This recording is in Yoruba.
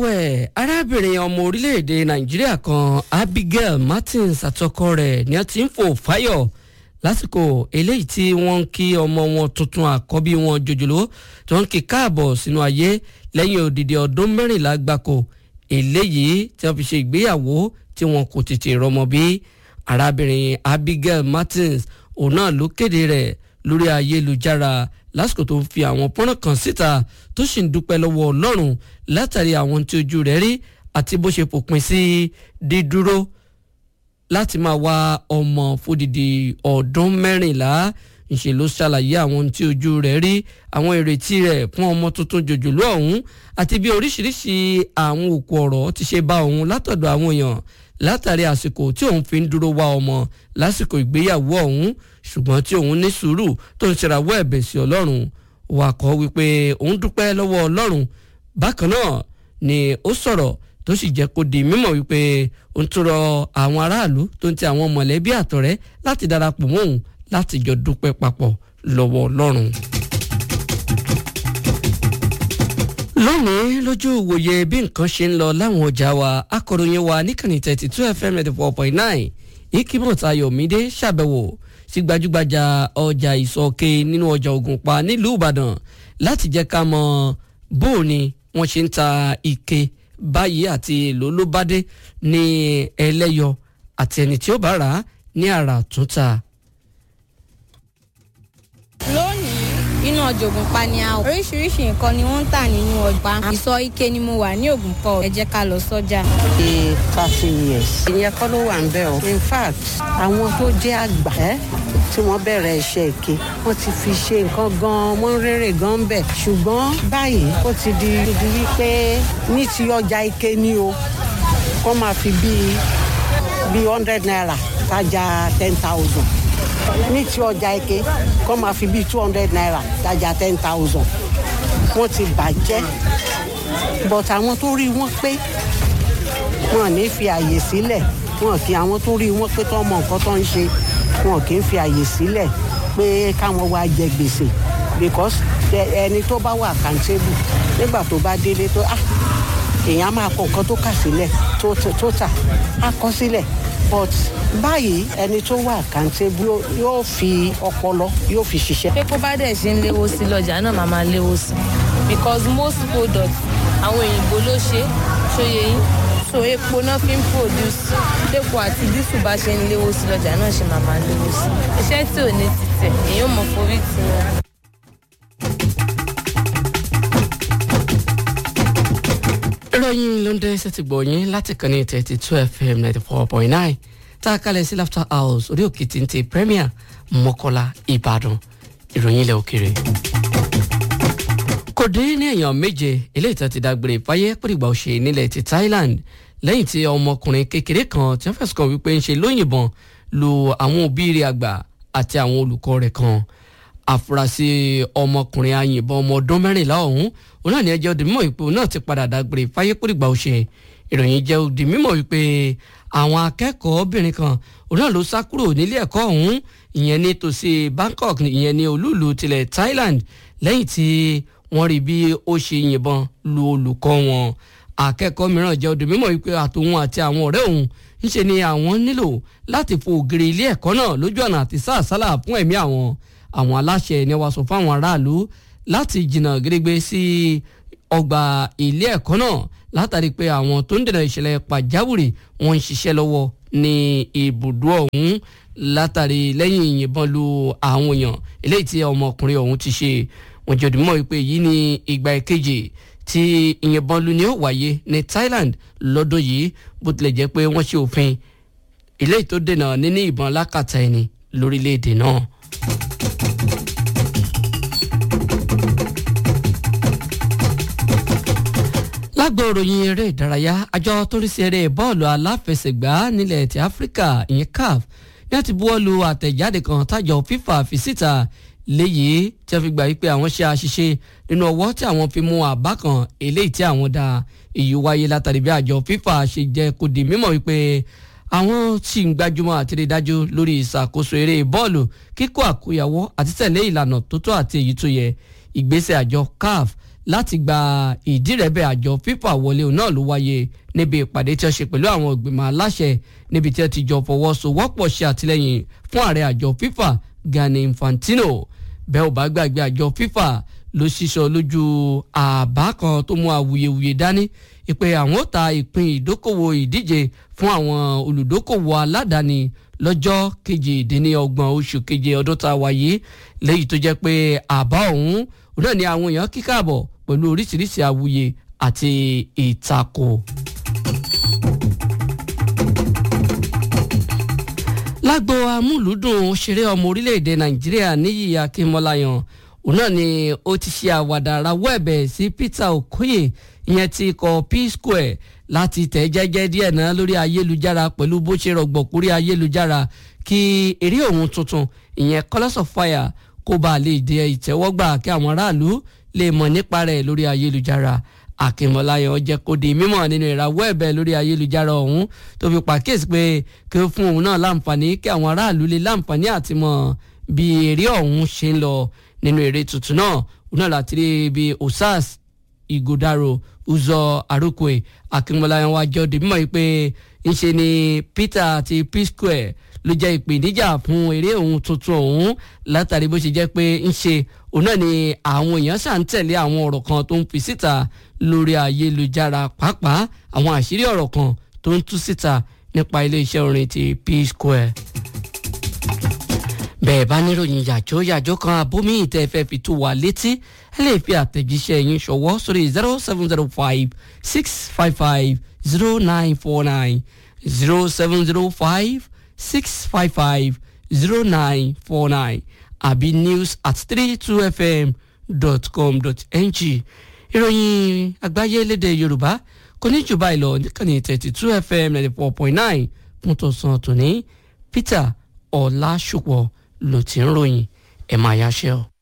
ẹ̀wẹ̀ arábìnrin ọmọ orílẹ̀-èdè nàìjíríà kan abigail martins àtọkọ rẹ̀ ni a ti ń fò fáyọ̀ lásìkò eléyìí tí wọ́n ń kí ọmọ wọn tuntun àkọ́bí wọn jòjòló tó ń kí káàbọ̀ sínú ayé lẹ́yìn òdìdí ọdún mẹ́rìnlá gbáko eléyìí tí wọ́n fi ṣe ìgbéyàwó tí wọn kò tètè rọmọ bí arábìnrin abigail martins òun náà ló kéde rẹ̀ lórí ayélujára lásìkò tó ń fi àwọn pọ́nrán kan síta tó sì ń dúpẹ́ lọ́wọ́ ọlọ́run látàrí àwọn tí ojú rẹ̀ rí àti bó ṣe fòpin sí dídúró láti máa wá ọmọ fódìdí ọdún mẹ́rìnlá ńṣe ló ṣàlàyé àwọn tí ojú rẹ̀ rí àwọn ìrètí rẹ̀ fún ọmọ tuntun jòjòló ọ̀hún àti bí oríṣiríṣi àwọn òkú ọ̀rọ̀ ti ṣe bá òun látọ̀dọ̀ àwọn èèyàn látàrí àsìkò tí òun fi ń dúró wá ọmọ lásìkò ìgbéyàwó ọ̀hún ṣùgbọ́n tí òun ní sùúrù tó ń ṣèràwọ́ ẹ̀bẹ̀ sí ọlọ́run wà kọ́ wípé òun dúpẹ́ lọ́wọ́ ọlọ́run bákan náà ni ó sọ̀rọ̀ tó sì jẹ́ kó di mímọ̀ wípé òun tún rọ àwọn aráàlú tó ń ti àwọn mọ̀lẹ́bí àtọ̀rẹ́ láti darapọ̀ mọ́ òun láti jọ dúpẹ́ papọ̀ lọ́wọ́ ọlọ́run. lónìí lójú ìwòye bí nǹkan ṣe ń lọ láwọn ọjà wa akọ̀ròyìn wa níkànnì thirty two fm ninety four point nine ikimot ayọ̀mídé ṣàbẹ̀wò sí gbajúgbajà ọjà ìsọ̀ke nínú ọjà ògùnpa nílùú ìbàdàn láti jẹ́ ká mọ bó ni wọ́n ṣe ń ta ike báyìí àti èlò ló bá dé ní ẹlẹ́yọ àti ẹni tí ó bá rà á ní àrà túntà. lónìí inú ọjà ògùnpa ni a wà oríṣiríṣi nǹkan ni wọ́n ń tà nínú ọjà ìsọ̀ ike ni mo wà ní ògùnpa ẹ jẹ́ ká lọ sọ́jà. bíi thirty years. ìyẹn kọ́ ló wà ń bẹ̀ o. in fact àwọn tó jẹ́ àgbà ẹ́ tí wọ́n bẹ̀rẹ̀ iṣẹ́ ike wọ́n ti fi ṣe nǹkan gan-an wọ́n ń rere gan-an bẹ̀. ṣùgbọ́n báyìí ó ti di di wípé ní ti ọjà ike ni o kó máa fi bíi bíi hundred naira tajà ten thousand ní ti ọjà ike kó máa fi bíi two hundred naira tajà ten thousand wọ́n ti bàjẹ́ but àwọn tó rí wọn pé wọn ní fi àyè sílẹ̀ wọn kì àwọn tó rí wọn pé tó mọ nǹkan tó ń ṣe wọn kì í fi àyè sílẹ̀ pé káwọn wá jẹ gbèsè because ẹni tó bá wà accountable nígbà tó bá délé tó ah èèyàn máa kọ nǹkan tó kà sílẹ̀ tó tà á kọ sílẹ̀ but báyìí ẹni tó wà accountable yóò fi ọpọlọ yóò fi ṣiṣẹ́. pé kó bá dẹ̀ ṣe ń léwó sí lọ́jà náà máa máa léwó sí because most products àwọn òyìnbó ló ṣe ṣòye yín so epo náà fi ń produce epo àti dísù bá ṣe ń léwó sí lọ́jà náà ṣe máa máa léwó sí iṣẹ́ tí ò ní títẹ̀ èyí ò mọ̀ forí tì wọ́n. ìròyìn ló ń dé sẹ́tì gbọ̀nyìn láti kàn ní thirty two fm ninety four point nine tá a kalẹ̀ sí laughter house orí òkè tí ń ti premier mọ́kọ́lá ìbàdàn ìròyìn ilẹ̀ òkèrè. kò dín ní èèyàn méje eléyìí tó ti dágbére fáyé pèrègbà òṣè nílẹ̀ ti thailand lẹ́yìn tí ọmọkùnrin kékeré kan tí wọ́n fẹ̀sùn kàn wípé ń ṣe lóyìnbọn lu àwọn òbí rẹ̀ àgbà àti àwọn olùkọ́ rẹ̀ kan àfúrásì ọmọkùnrin ayìnbọn ọmọ ọdún mẹ́rìnlá ọ̀hún òun náà ní ẹjẹ́ òdì mímọ̀ wípé òun náà ti padà dágbére fáyé pèrègbà òṣè ìròyìn jẹ́ òdì mímọ̀ wípé àwọn akẹ́kọ̀ọ́bìnrin kan òun náà ló sá kúrò nílé ẹ̀kọ́ ọ̀hún ìyẹn ní tòsí bangkok ìyẹn ní olúùlú tilẹ̀ thailand lẹ́yìn tí wọ́n rí bí ó ṣe yìnbọn lu olùkọ́ wọn akẹ́kọ̀ọ́ mìíràn jẹ́ òdì mímọ̀ wípé àtòun àti àwọn ọ̀rẹ́ òun ńṣe ni àwọn nílò láti fò ògiri ilé ẹ̀kọ́ náà lójú ọ̀nà àti sáàsálà fún ẹ̀mí àwọn àwọn aláṣẹ ni wàá sọ fáwọn aráàlú láti jìnnà gírígbé sí ọgbà ilé ẹ̀kọ́ náà látàrí pé àwọn tó ń dènà ìṣẹ̀lẹ̀ pàjáwìrì wọ́n ń ṣiṣẹ́ lọ́wọ́ ní ibùdó ọ̀hún látàrí lẹ́yìn ìyìnbọn lu àwọn èèyàn eléyìí tí ọmọkùnrin ọ̀hún ti ṣe wọ́n jẹ́ òdìmọ̀ wípé èyí ni ìgbà ìkejì tí ìyìnbọn lu ni ó wáyé ní Thailand lọ́dún yìí bó tilẹ̀ jẹ́ pé wọ́n ṣe òfin eléyìí tó dènà níní ìbọn lákàtà ẹni lórílẹ̀‐èdè náà. lágbo ìròyìn eré ìdárayá àjọ tó ń rí sí eré bọ́ọ̀lù aláfẹsẹ̀gbá nílẹ̀ ti áfíríkà ìyẹn caf ní àti buwọ́lu àtẹ̀jáde kan tájọ fífà fi síta léyìí tí a fi gbà wípé àwọn ṣe àṣìṣe nínú ọwọ́ tí àwọn fi mú àbá kan eléyìí tí àwọn dá èyí wáyé látàrí bí àjọ fífà ṣe jẹ́ kó di mímọ̀ wípé àwọn tí ń gbájúmọ́ àti rí dájú lórí ìṣàkóso eré bọ́ọ̀lù kíkó àkóyawọ́ àti tẹ̀lé ìlànà tó tọ́ àti èyí tó yẹ ìgbésẹ̀ àjọ caf láti gba ìdírẹ́bẹ̀ àjọ fífà wọlé náà ló wáyé níbi ìpàdé tí wọ́n ṣe pẹ̀lú àwọn ìgbìmọ̀ aláṣẹ níbi tí wọ́n ti jọ fọwọ́sowọ́pọ̀ ṣe àtìlẹ́yìn fún ààrẹ àjọ fífà Gianni Infantino bẹ́ẹ̀ ò bá gbàgbé àjọ fífà ló ṣíṣọ lójú àbá kan tó mú awuyewuye dání ìpè àwọn ó ta ìpín ìdókòwò ìdíje fún àwọn olùdókòwò aládàáni lọ́jọ́ kejìdínlọ́gbọ̀n oṣù keje ọdún tá a wáyé lẹ́yìn tó jẹ́ pé àbá ọ̀hún òun náà ni àwọn èèyàn kíkàbọ̀ pẹ̀lú oríṣiríṣi awuye àti ìtakò. lágbo amúlùúdùn òṣèré ọmọ orílẹ̀-èdè nàìjíríà níyì akínmọ́láyàn òun náà ni ó ti ṣe àwàdà rawọ́ ẹ̀bẹ̀ sí Peter Okoye ìyẹn ti kọ P-Square láti tẹ̀ jẹ́jẹ́ díẹ̀ náà lórí ayélujára pẹ̀lú bó ṣe rọ̀gbọ̀kúrí ayélujára kí eré òun tuntun ìyẹn Colours of Fire kó bá lè dé ìtẹ́wọ́gbà kí àwọn aráàlú lè mọ̀ nípa rẹ̀ lórí ayélujára akínmọ́láyàn jẹ́ kó di mímọ̀ nínú ìrawọ́ ẹ̀bẹ̀ lórí ayélujára ọ̀hún tó fi pàkíyèsí pé kí ó fún òun náà láǹfààní kí àwọn aráàlú lè láǹfààní àti mọ̀ bí eré ọ̀hún ṣe ń lọ nínú eré tuntun náà òun náà láti rí bí osas igodaro uzọ arúkwe akínmọ́láyàn wá jọ di mímọ̀ pé ńṣe ni Peter àti P-Square ló jẹ́ ìpèníjà fún eré òun tuntun ọ̀hún látàrí bó ṣe jẹ́ pé ńṣe òun náà ni àwọn èèyàn ṣà ń tẹ̀lé àwọn ọ̀rọ̀ kan tó ń fi síta lórí ayélujára pàápàá àwọn àṣírí ọ̀rọ̀ kan tó ń tú síta nípa iléeṣẹ́ orin ti P-Square. bẹ́ẹ̀ bá níròyìn yàjó yàjó kan abómi ìtẹ́ fẹ́ fi tó wa létí ẹ lè fi àtẹ̀jíṣẹ́ yín ṣọwọ́ sórí zero seven zero five six five five zero nine four nine zero seven zero five six five five zero nine four nine àbí news at three two fm dot com dot ng ìròyìn àgbáyé lédè yorùbá kò ní jù báyìí lọ níkànnì thirty two fm ninety four point nine fún tọ̀sán tòní peter ọ̀làṣùpọ̀ ló ti ń ròyìn ẹ̀ máa yáṣẹ́ o.